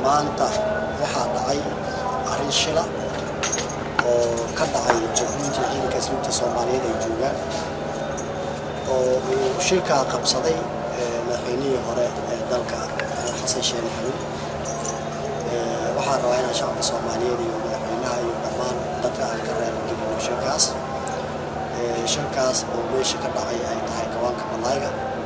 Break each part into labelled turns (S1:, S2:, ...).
S1: maanta waxaa dhacay arrin shila oo ka dhacay jabuuti ciidanka asluubta soomaaliyeed ay joogaan oo uu shilkaa qabsaday madaxweynihii hore ee dalka xasan sheekh maxamuud waxaan rabaa inaan shacabka soomaaliyeed iyo madaxweynaha iyo dhammaan dadka aan ka raaligelino shilkaas shilkaas oo meesha ka dhacay ay tahay kawaanka malaayga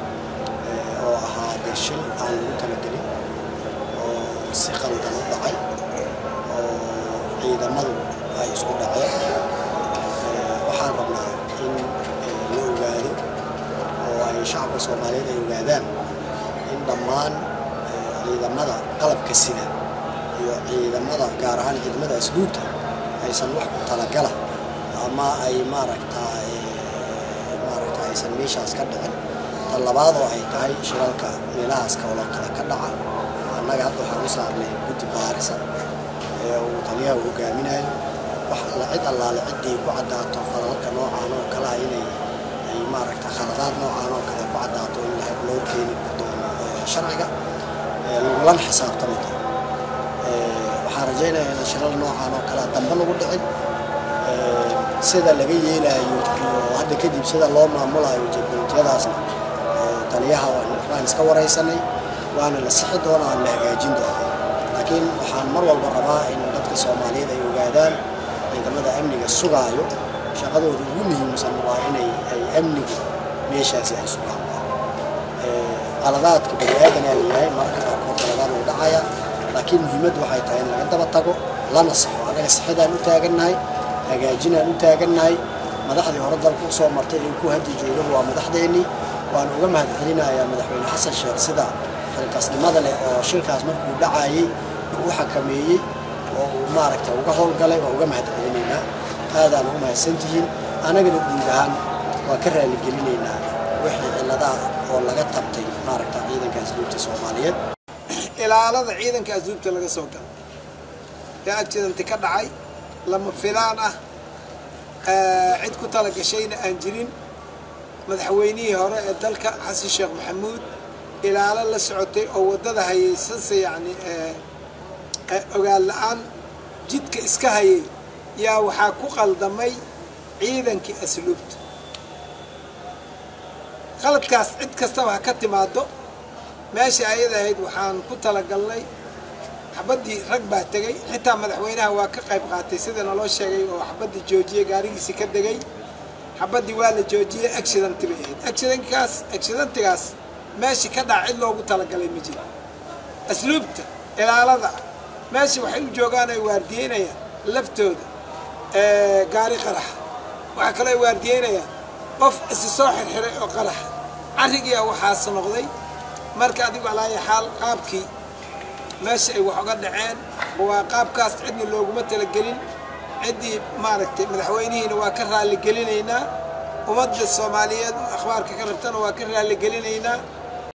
S1: oo ahaa dee shil aan lagu talagelin oo si qaldan u dhacay oo ciidamadu ay isku dhaceen waxaan rabnaa in la ogaado oo ay shacabka soomaaliyeed ay ogaadaan in dhammaan ciidamada qalabka sida iyo ciidamada gaar ahaan ciidamada asluubta aysan wax ku talagala ama ay maaragtaa maaragta aysan meeshaas ka dhicin tan labaad oo ay tahay shiralka meelahaas kaloo kale ka dhaca annaga hadda waxaan u saarnay guddi baarisa ee uu taliyaha uu hogaaminayo wax alla cid allaale ciddii ku caddaato falalka noocaan oo kale ah inay ay maaragta khaladaad noocaan oo kale ku caddaato in la loo keeni doono sharciga lagulana xisaabtami doono waxaan rajaynayaa in shiral noocaan oo kale dambe lagu dhicin sida laga yeelaayo iyo hadda kadib sida loo maamulayo jadboontiyadaasna taliyaha waan iska waraysanay waana la sixi doonaa aan la hagaajin doonaa laakiin waxaan mar walba rabaa in dadka soomaaliyeed ay ogaadaan ciidamada amniga sugaayo shaqadooda ugu muhiimsan waa inay ay amnigu meeshaasi ay sugaan qaladaadka bani aadanaa layahay mararka qaarkood qaladaad way dhacaya laakiin muhiimaddu waxay tahay in laga daba tago lana saxo annaga sixidaan u taagannahay hagaajinaan u taagannahay madaxdii hore dalka u soo martay ee ku haddi joogaba waa madaxdeennii waan uga mahad celinayaa madaxweyne xasan sheekh sida xilkasnimada leh oo shilkaas markuu dhacayey uu xakameeyey oo uu maaragta uga howlgalay waa uga mahad celinaynaa aadaan ugu mahadsantihiin anagana guud ahaan waan ka raaligelineynaa wixii cilladaha oo laga tabtay maaragta ciidanka asluubta soomaaliyeed
S2: ilaalada ciidanka asluubta laga soo galo ee accidanti ka dhacay lama filaan ah cid ku tala gashayna aan jirin madaxweynihii hore ee dalka xasan sheekh maxamuud ilaalo la socotay oo waddada hayaysanse yacni ogaan la-aan jidka iska hayay yaa waxaa ku qaldamay ciidankii asluubta qaladkaas cid kastaba ha ka timaado meesha ayada ahayd waxaan ku talagalnay xabaddii rag baa tegey xitaa madaxweynaha waa ka qayb qaatay sida naloo sheegay oo xabaddii joojiyey gaarigiisii ka degay xabaddii waa la joojiyey accidanti bay ahayd accidankaas accidantigaas meeshii ka dhaca cid loogu talagalay ma jiro asluubta ilaalada meesha waxay u joogaan ay waardiyeynayaan laftooda gaari qaraxa waxaa kaloo ay waardiyeynayaan qof isi soo xirxiray oo qaraxa carrigiia waxaas noqday marka adigu alaayo xaal qaabkii meesha ay wax uga dhaceen waa qaabkaas cidna looguma talagelin ciddii maaragtay madaxweynihiina waa ka raalligelinaynaa ummadda soomaaliyeed oo akhbaarka ka rabtana waa ka raalligelinaynaa